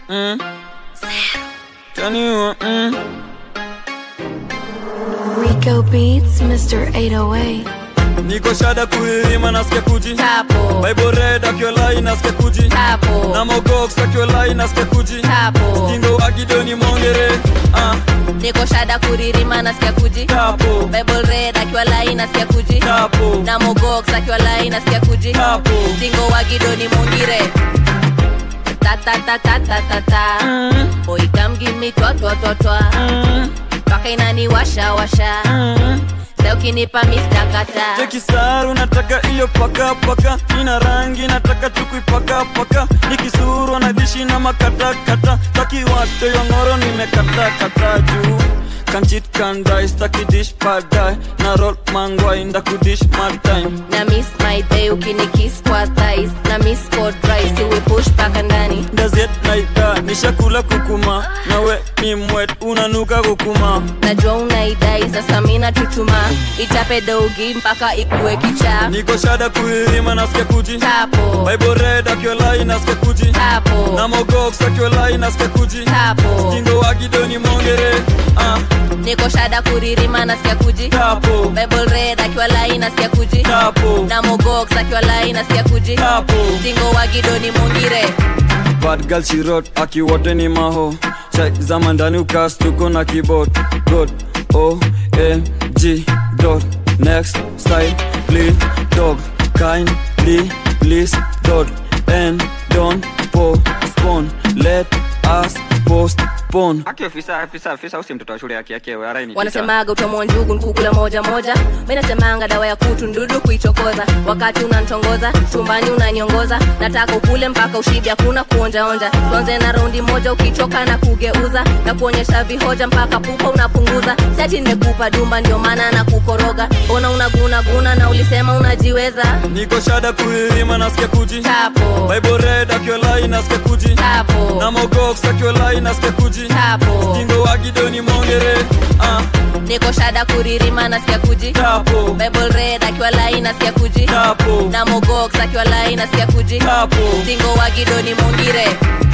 mm. Taniwa, mm. Rico Beats, Mr. 808. niko shada kuirima nasikia kuji Tapo. bible red akiolai nasikia kuji Tapo. na mogox akiolai nasikia kuji Tapo. stingo wakidoni mongere ah. niko shada kuririma nasikia kuji tapo bible red akiwa lai nasikia kuji tapo na mogox akiwa lai nasikia kuji tapo singo wa gidoni mungire tatatatatata mm. boy come give me twa twa twa twa mm. paka inani washa washa mm. sa ukinipa mistakata chekisaru nataka iyo paka paka ina rangi nataka tukuipaka paka nikisuru na dishi na makatakata takiwate yongoro nimekatakata juu kanchit kandai staki dish padai na rol mangwai ndakudish matime na miss my day ukinikiss kwa thighs na miss for dry siwe push paka ndani gazet naida nishakula kukuma nawe ni mwet unanuka kukuma najua unaidai sasa mina chuchuma ichape dogi mpaka ikue kichaa niko shada kuirima nasikia kuji tapo bible red akiolai nasikia kuji tapo na mogox akiolai nasikia kuji tapo stingo wakidoni mongere ah. niko shada kuririma nasikia kuji tapo bible red akiwa lai nasikia kuji tapo na mogox akiwa lai nasikia kuji tapo singo wa gidoni mungire bad girl she wrote aki wote ni maho chai zama ndani ukastuko na keyboard god o m g dot next style please dog kindly please dot and don't postpone let us postpone Aki ofisa ofisa ofisa usi mtoto wa shule yake yake warai ni wanasemaga utamwa njugu nkukula moja moja mi nasemanga dawa ya kutu ndudu kuichokoza wakati unantongoza chumbani unaniongoza nataka ukule mpaka ushibi hakuna kuonjaonja tuanze na raundi moja ukichoka na kugeuza na kuonyesha vihoja mpaka pupa unapunguza sati nimekupa dumba ndio maana na kukoroga ona unagunaguna na ulisema unajiweza niko shada kuirima nasikia kuji tapo bible red akiolai nasikia kuji tapo na mogox akiolai nasikia kuji tapo stingo wakidoni mongere ah. niko shada kuririma nasikia kuji tapo bible red akiwa lai nasikia kuji tapo na mogox akiwa lai nasikia kuji tapo singo wa gidoni mungire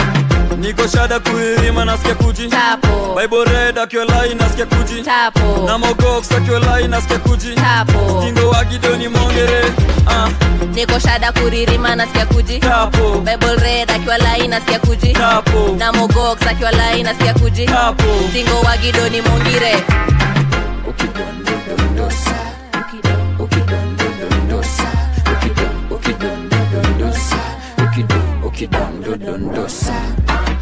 niko shada kuirima nasikia kuji tapo bible red akiolai nasikia kuji tapo na mogox akiolai nasikia kuji tapo stingo wakidoni mongere ah. niko shada kuririma nasikia kuji tapo bible red akiwa lai nasikia kuji tapo na mogox akiwa lai nasikia kuji tapo singo wa gidoni mungire ukidondodondosa